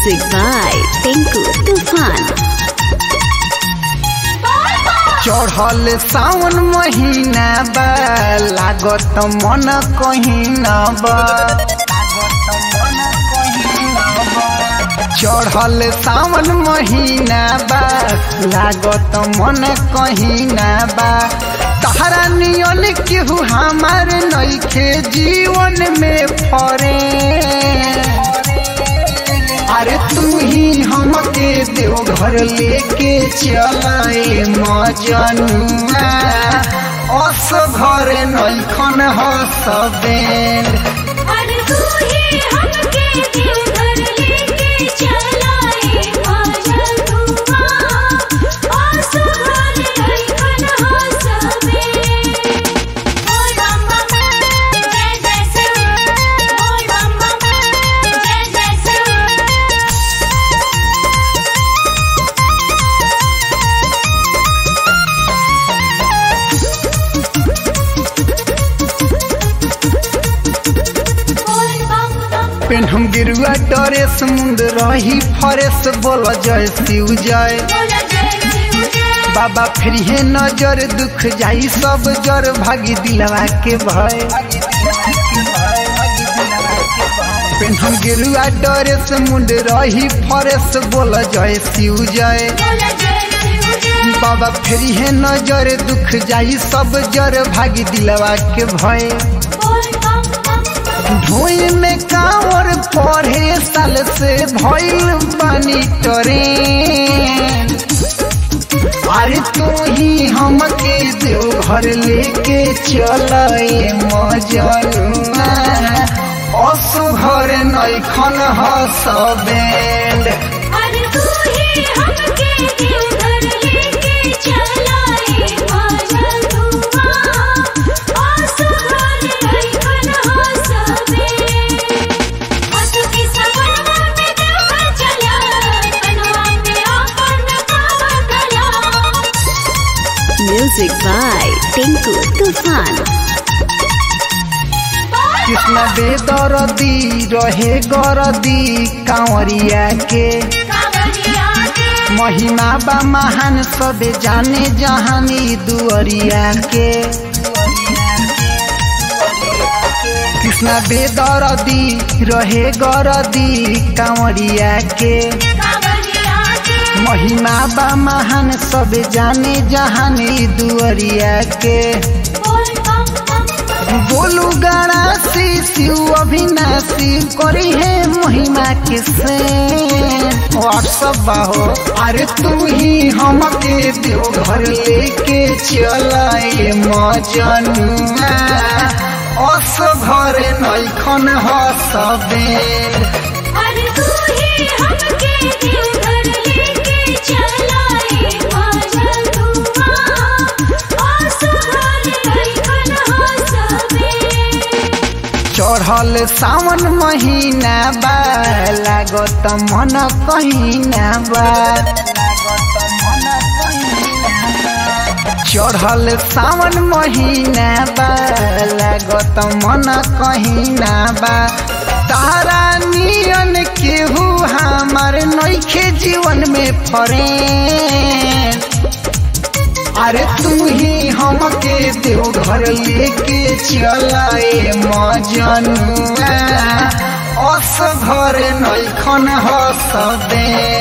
Music by Tinku Tufan. चढ़ल सावन महीना बा लागत मन कहीना बा चढ़ल सावन महीना बा लागत मन कहीना बा तहरा नियन केहू हमार नइखे जीवन में फरे अरे तू ही हमके देवघर लेके चलाए मजनुआ अस घर नैखन हसबेन अरे तू ही हमके देवघर लेके चलाए मजनुआ आसमान लइखन हसबे ओ रामा जय जय शिव ओ रामा जय जय शिव बोल बम बम पेन हम गिरुआ डरे समुंद रही फरेस बोल जय शिव जय बोला जय शिव जय बाबा फिर हे नजर दुख जाई सब जर भागी दिलवा के भय पेन हम गिरुआ डरे समुंद रही फरेस बोल जय शिव जय बोला जय शिव जय बाबा फेरी है नजर दुख जाई सब जर भागी दिलवा के भय बोल बम बम बम ढोई में कांवर पढ़े साल से भइल बानी टरे अरे तू ही हमके देवघर लेके चलाए मजनुआ असु घर नैखन हसबेंड अरे तू ही हमके देवघर लेके चलाए मजनुआ आसमान लइखन हसबे हंसू के सपनवा में देवघर चला बनवा पे आपन कावा कला Music by Tinku Tufan. Krishna बेदरदी रहे गरदी कांवरिया के कावरिया के महिमा बा महान सबे जाने जहानी दुअरिया के कृष्ण बेदरदी रहे गरदी कांवरिया के कावरिया के महिमा बा महान सबे जाने जहानी दुअरिया के बोल बम बम बम बोलू गणासी शिव अविनाशी करी है महिमा के से व्हाट्सअप बाहो अरे तू ही हमके देवघर लेके चलाए मजनुआ अस घर नैखन हसबेन अरे तू ही हमके देवघर लेके चलाए मजनुआ आसमान लइखन हसबे चढ़ल सावन महीना बा लागत मन कहीना बा चढ़ल सावन महीना बा लागत मन कहीना बा तारा नियन केहू हमार नइखे जीवन में फरे अरे तू ही हमके देवघर लेके चलाए मजनुआ अस घर नैखन हसबे